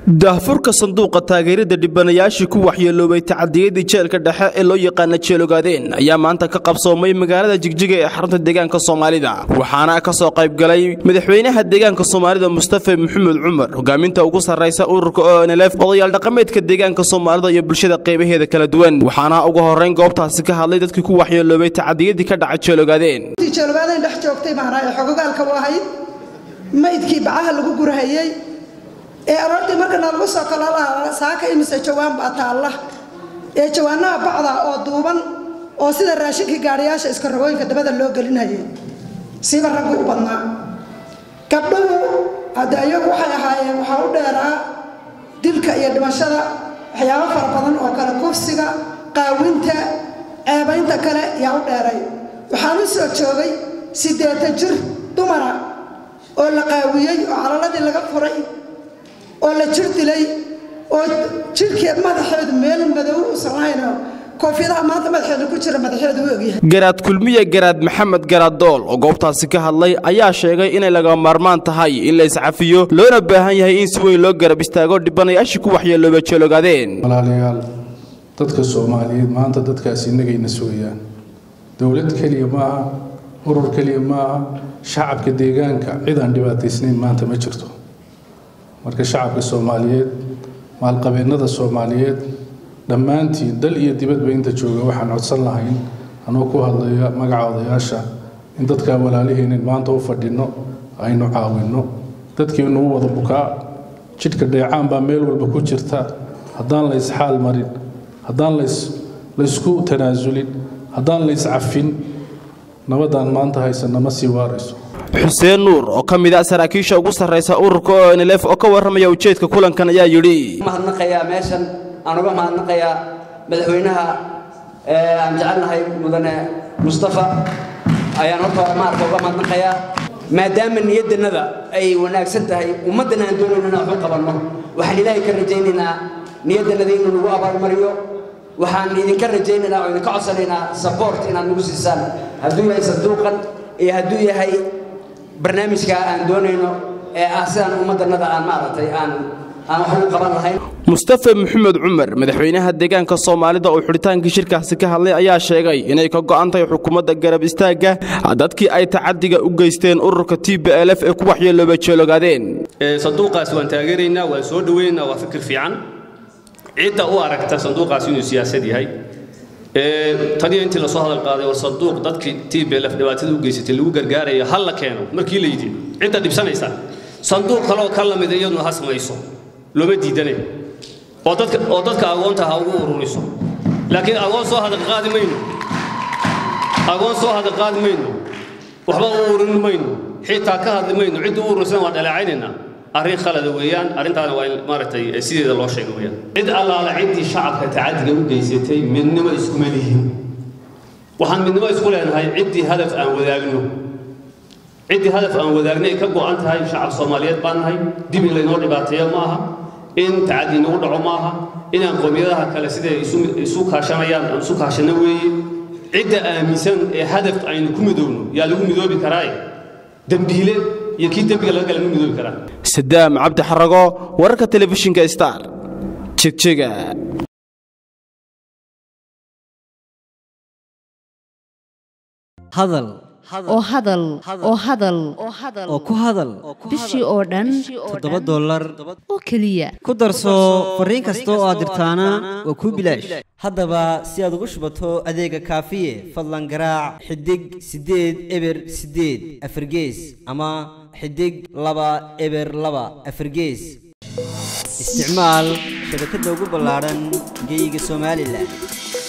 daahfurka sanduuqa taageerada dhibanayaashii ku waxyeeloobay tacadiyadii jeelka dhexe ee loo yaqaana jeelogaadeen ayaa maanta ka qabsoomay magaalada jigjiga ee xarunta deegaanka soomaalida waxaana ka soo qaybgalay madaxweynaha deegaanka soomaalida mustafa maxamed cumar hogaaminta ugu sarraysa ururka onlf odayaal dhaqameedka deegaanka soomaalida iyo bulshada qaybaheeda kala duwan waxaana ugu horrayn goobtaasi ka hadlay dadkii ku waxyeeloobay tacadiyadii ka dhacay jeelogaadeen jeelogaadeen dhex joogtay maanaa ee xogogaalka u ahayd maydkii bacaha lagu gurahayey ee aroortii markana lagu soo kalolaa saaka imise jawaan baa taalla ee jawaanaha bacda oo duuban oo sida raashinkii gaadhayaasha iskarogooyinka dabada loo gelinayay siba raggu u badnaa gabdhuhu hadde iyagu waxay ahaayeen waxaa u dheeraa dilka iyo dhimashada waxyaabo fara badan oo kale kufsiga qaawinta ceebaynta kale yaa u dheeray waxaan u soo joogay siddeetan jir dumara oo la qaawiyey oo calaladii laga furay oo la jir dilay oo jirhkeed madaxeedu meel madow usan lahaynoo koofiyadaha maanta madaxeedu ku jira madaxeedu u ogyahay garaad kulmiye garaad maxamed garaad dool oo goobtaasi ka hadlay ayaa sheegay inay laga maarmaan tahay in la iscafiyo loona baahan yahay in si weyn loo garab istaago dhibanayaashii ku waxyeeloobay jeelogaadeen walaalayaal dadka soomaaliyeed maanta dadkaasi innagayna sugayaan dowlad keliya maaha urur keliya maaha shacabka deegaanka cid aan dhibaataysnayn maanta ma jirto marka shacabka soomaaliyeed maalqabeennada soomaaliyeed dhammaantiin dal iyo dibadba inta jooga waxaan codsan lahayn anoo ku hadlaya magaca odayaasha in dadkaa walaaliheenin maanta u fadhinno aynu caawinno dadkiinuu wada bukaa jidhka dheecaan baa meel walba ku jirta haddaan la ysxaal marin haddaan laysku tanaasulin haddaan la yscafin nabadaan maanta haysana ma sii waarayso xuseen nuur oo ka mid ah saraakiisha ugu sarraysa ururka onlf oo ka warramaya ujeedka kulankan ayaa yidhi mahadnaqayaa meeshan aan uga mahadnaqayaa madaxweynaha aan jecelnahay mudane mustafa ayaan horta maarka uga mahadnaqayaa maadaama niyadanada ay wanaagsan tahay ummaddana aan doonayno inaan waxu qabanno waxaan ilaahay ka rajaynaynaa niyaddanada inuu nagu abaalmariyo waxaan idinka rajaynaynaa oo idinka codsanaynaa sabort inaad nagu siisaan hadduu yahay sanduuqan iyo hadduu yahay barnaamijka aan doonayno ee ah sidaan ummaddanada aan maaragtay aan aan wax ugu qaban lahayn mustafa maxamed cumar madaxweynaha deegaanka soomaalida oo xidhitaankii shirkaasi ka hadlay ayaa sheegay inay ka go'an tahay xukuumadda garab istaagga dadkii ay tacadiga u geysteen ururka t b l f ee ku waxyeeloobay jeelogaadeen sanduuqaas waan taageeraynaa waan soo dhoweynaynaa waa fikir fiican cidda u aragta sanduuqaas inuu siyaasad yahay taniyo intii lasoo hadal qaaday war sanduuq dadkii t b l f dhibaatada u geysatay lagu gargaarayo hal la keeno markii la yidhi cidda dhibsanaysa sanduuq kaleoo ka lamid iyaduna ha samayso looma diidane oo dadka oo dadka agoonta ha ugu ururiso laakiin agoon soo hadal qaadi mayno agoon soo hadal qaadi mayno waxba u ururin mayno xitaa ka hadli mayno cidda u ururisana waan dhaleecaynaynaa arrin khalada weeyaan arrintaana waa in maaragtay sideeda loo sheego weeyaan cid allaala ciddii shacabka tacadiga u geysatay midnimo iskuma lihin waxaan midnimo isku leenahay ciddii hadaf aan wadaagno ciddii hadaf aan wadaagnay ka go'an tahay shacab soomaaliyeed baan nahay dib in laynoo dhibaateeyo ma aha in tacadi nagu dhaco ma aha inaan qowmiyadaha kale siday isu kaashanayaan aan isu kaashano weeye cidda aaminsan ee hadaf aynu ku midoobno yaa lagu midoobi karaaye dembiile iyo kii dembiga laga gala ma midoobi karaa sadaam cabdi xarago wararka telefishinka star jegjega hadal oo hadal oo hadal oo ku hadal bishii oo dhan toddoba dollar oo keliya ku darso fariin kasta oo aad dirtaana waa kuu bilaash haddaba si aad ugu shubato adeega kaafiye fadlan garaac xidig siddeed eber siddeed afargees ama xidig laba eber laba afargees isticmaal shabakadda ugu ballaadhan geeyiga somalilan